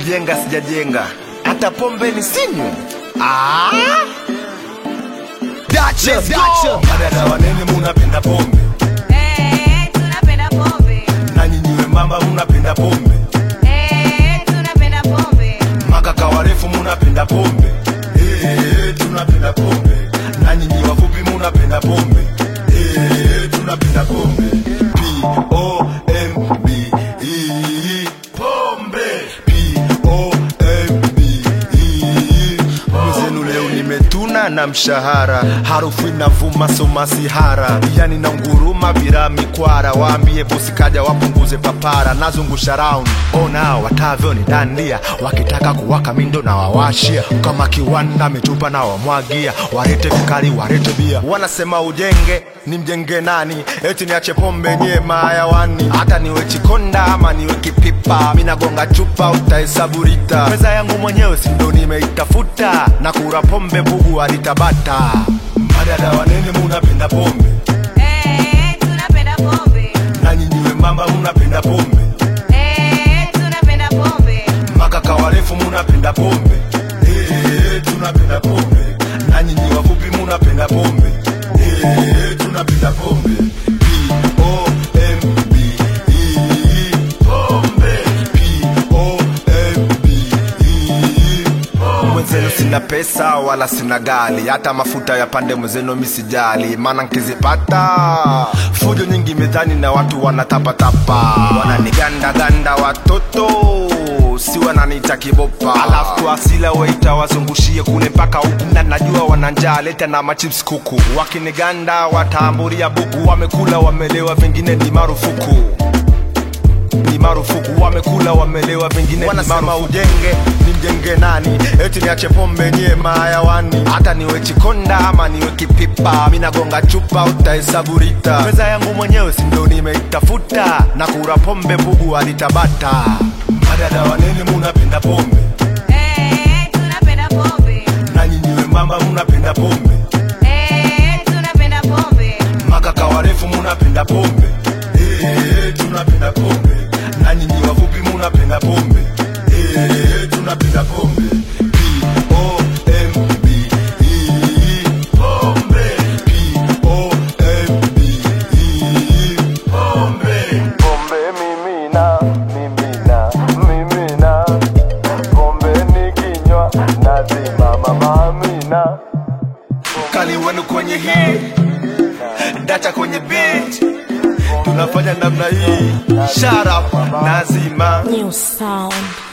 kujenga sijajenga, hata pombe ni sinywe. Ah! Dacha, Let's go. dacha. Madada wanene munapenda pombe Eh, tunapenda pombe. na nyinyi wembamba munapenda pombe Eh, tunapenda pombe. makaka warefu munapenda pombe Eh, tunapenda pombe na nyinyi wafupi munapenda pombe Eh, tunapenda pombe P-O-M-B-E pombe P-O-M-B-E Mwenzenu leo nimetuna na mshahara, harufu inavuma somasihara, yani na nguruma bila mikwara. Waambie bosi kaja wapunguze papara, nazungusha round ona watavyo ni dandia, wakitaka kuwaka mindo na wawashia, kama kiwanda mitupa na wamwagia, warete vikali warete bia. Wanasema ujenge ni mjenge nani? Eti niache pombe nye mayawani, hata niwe chikonda ama niwe kipipa, minagonga chupa utahesabu lita. Meza yangu mwenyewe si ndo nimeitafuta, na kura pombe bugu alitabata. madada wanene munapenda pombe Eh, tunapenda pombe. na nyinyi wembamba munapenda pombe Eh, tunapenda pombe. makaka warefu munapenda pombe Eh, tunapenda pombe na nyinyi wafupi munapenda pombe Eh, tunapenda pombe P-O-M-B-E pombe P-O-M-B-E Mwenzenu sina pesa wala sina gali, hata mafuta ya pande mwenzenu misijali, maana nkizipata fujo nyingi mezani na watu wanatapatapa, wananigandaganda watoto si wananiita kibopa, alafu asila weita wazungushie kule mpaka huku, na najua wana njaa, leta na machips kuku, wakiniganda wataamburia buku, wamekula wamelewa, vingine ni marufuku ni marufuku, wamekula wamelewa, vingine wanasema ujenge ni mjenge nani? Eti niache pombe nyie mayawani, hata niwe chikonda ama niwe kipipa, minagonga chupa utahesabu lita. Meza yangu mwenyewe si ndo nimeitafuta, na kura pombe bugu alitabata. madada wanene munapenda pombe Eh, tunapenda pombe. na nyinyi wembamba munapenda pombe Eh, tunapenda pombe. makaka warefu munapenda pombe Eh, tunapenda pombe na nyinyi wafupi munapenda pombe Eh, tunapenda pombe P-O-M-B-E pombe P-O-M-B-E pombe Pombe mimina, mimina, mimina, pombe nikinywa nazimama mamina. Kali wenu kwenye hii, dacha kwenye beat, tunafanya namna hii, shut up, nazima New sound.